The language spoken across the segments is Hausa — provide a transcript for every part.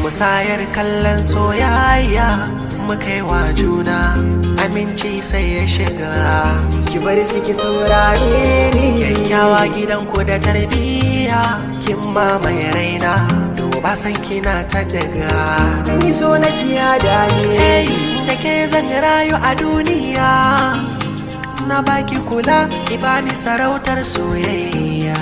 musayar kallon soyayya muka yi wa juna aminci sai ya shiga ki bar su ki saurare ni kyakkyawa gidanku da tarbiyya kin mamaye raina to ba san kina ta daga ni so na kiya da hey ni da ke zan rayu a duniya na baki kula ki bani sarautar soyayya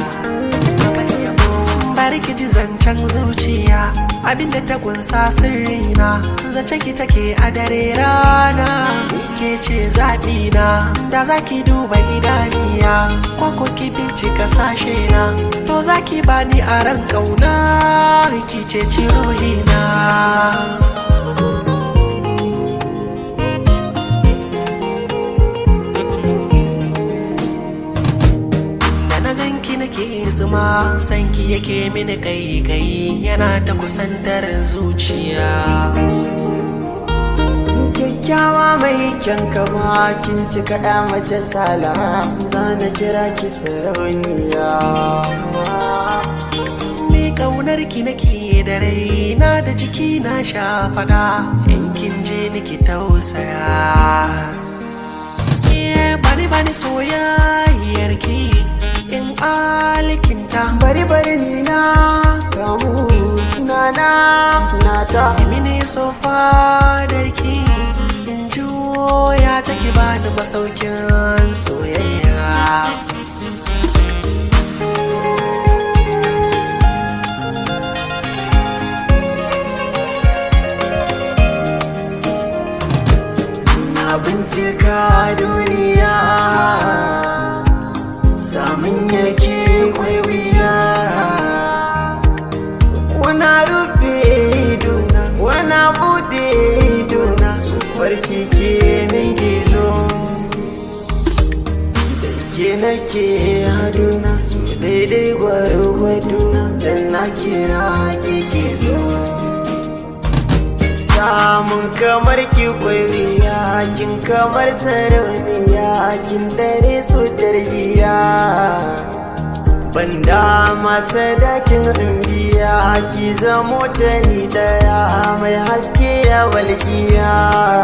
bari ki ji zancen zuciya abinda ta kunsa sirrina zance ki take a dare rana ke ce zaɓina da za ki duba idaniya ko ko ki bincika sashe na to za ki bani a ran ƙauna ki ce ruhina da na ganki nake zuma sanki yake mini kai kai yana ta kusantar zuciya kyakkyawa mai kyan kama kin ci kaɗa mace sala zana kira ki sarauniya me kaunar ki nake da raina da jiki na sha fada in kin je niki tausaya Eh, bani bani soyayyar ki in alikinta bari bari ni na kamu na na na ta mini sofa darki in juya take bani masaukin soyayya na bincika duniya samun yake kwai wuya wana rufe idona wana bude idona su farki ke min gizo da ke nake haduna su daidai gwargwado dan na kira kike zo samun kamar ki kwariya kin kamar sarauniya kin dare su tarbiya banda masa dakin biya ki zamo ta ni daya mai haske ya walkiya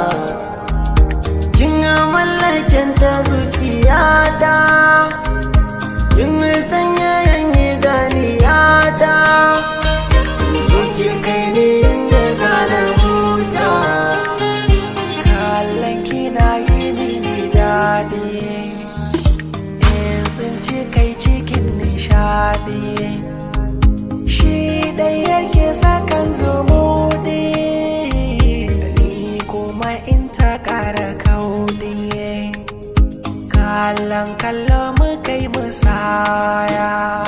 kin mallakin ta zuciya ta kin sanya yanyi zaniya ta zo ki kai ni inda zana huta kallon kina yi mini daɗi in sun ci kai cikin nishaɗi shi ɗai yake sakan zumuɗi ni kuma in ta ƙara kauɗi kallon kallon mu kai musaya